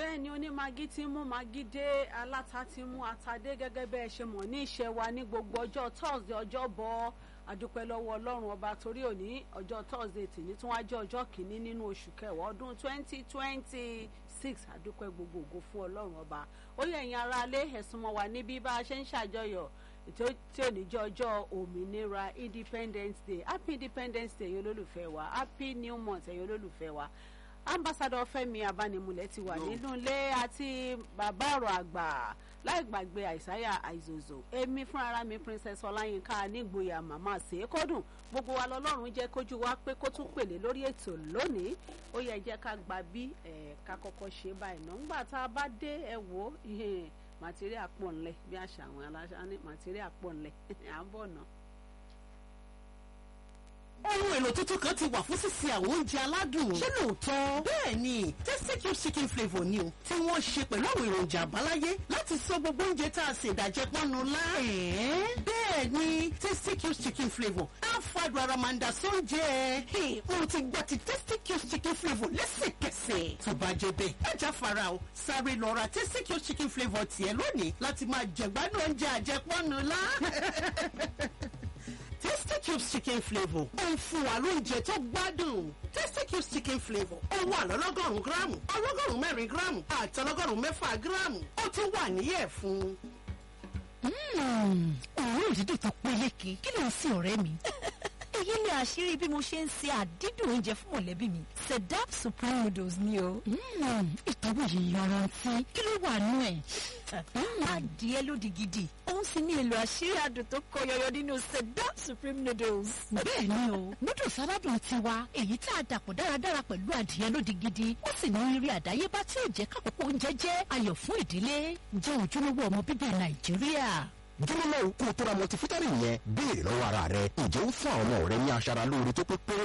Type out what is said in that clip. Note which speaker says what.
Speaker 1: bẹ́ẹ̀ ni onímagí ti mú magí dé aláta ti mú ata dé gẹ́gẹ́ bẹ́ẹ̀ ṣe mọ̀ ní ìṣe wa ní gbogbo ọjọ́ thursday ọjọ́ bọ́ adúpẹ́ lọ́wọ́ ọlọ́run ọba torí òní ọjọ́ thursday tìní tí wọ́n á jẹ́ ọjọ́ kìíní nínú oṣù kẹwàá ọdún twenty twenty six adúpẹ́ gbogbo ògo fún ọlọ́run ọba ó yẹ ẹ̀yin ará alé ẹ̀sùn mọ́ wa níbí bá a ṣe ń ṣàjọyọ̀ ètò tí ò ní jẹ́ ọjọ́ òmìnira independence day happy independence day ẹ̀yin olólùfẹ́ wa happy new month ẹ̀yin olólùfẹ́ wa ambassadọ Fẹ́mi Abánimúlẹ̀ ti wà nínú ilé àti bàbá ọ̀rọ̀ àgbà láì gbàgbé àìsáyà àìzòzò èmi fúnra mi princess ọláyínká nígboyà màmá sèékọdùn gbogbo wa lọ́lọ́run jẹ́ kójú wa pé kó tún pèlè lórí ètò lónìí ó yẹ jẹ́ ká gba bí ká kọ́kọ́ ṣe báyìí náà ńgbà tá a bá dé ẹ wò màtíríà pọ̀ ńlẹ̀ bí àṣà àwọn aláṣà ní màtíríà pọ̀ ńlẹ̀ à ń bọ̀ náà
Speaker 2: ohun èlò tuntun kan ti wà fún sísè àwọn oúnjẹ aládùn. ṣé lóòótọ́? bẹ́ẹ̀ ni tasty cube chicken flavour ni o tí wọ́n ṣe pẹ̀lú àwọn èròjà àbáláyé láti sọ gbogbo oúnjẹ tá a ṣe ìdàjẹ́ pọ́nnu lá. bẹ́ẹ̀ ni tasty cube chicken flavour á fàdùn ara máa ń da sóúnjẹ. mo ti gba ti tasty cube chicken flavour lẹ́sẹ̀kẹsẹ̀. tó bá jẹ bẹ́ẹ̀ ẹja fara o sáré lọ ra tasty cube chicken flavour tiẹ̀ lónìí láti máa jẹ̀gbádùn oúnjẹ àjẹpọ́nnu lá. Tasty Cubes chicken flavour ó ń fún wa lóúnjẹ tó gbádùn. Tasty Cubes chicken flavour ó wà lọ́lọ́gọ́rùn-ún gíráàmù ọlọ́gọ́rùn-ún mẹ́rin gíráàmù àti ọlọ́gọ́rùn-ún mẹ́fà gíráàmù ó tún wà níyẹ̀ fún.
Speaker 3: òórùn dídùn tó peléke kí ló ń sin ọ̀rẹ́ mi. èyí ni àṣírí bí mo ṣe ń ṣe àdídùn oúnjẹ fún mọ̀lẹ́bí mi sedap supreme noodles ni o. ìtọ́wò yìí yanrantí kí ló wà nú ẹ̀. adìẹ lódì gidi òun sì ní èlò àṣírí adùn tó kọ yọyọ nínú sedap supreme noodles. bẹ́ẹ̀ ni o noodles aládùn tiwa èyí tá a dàpọ̀ dáradára pẹ̀lú adìẹ lódì gidi ó sì ní rírí àdáyébá tí ò jẹ́ kákòókò oúnjẹ jẹ́ ayọ̀ fún ìdílé jẹ́ ojúlówó ọmọ bíbí nàìjíríà
Speaker 4: dúró náà kó o tó ra multivitamin yẹn béèrè lọ́wọ́ ara rẹ ǹjẹ́ ó fún àwọn ọmọ rẹ ní aṣara lóore tó pé péré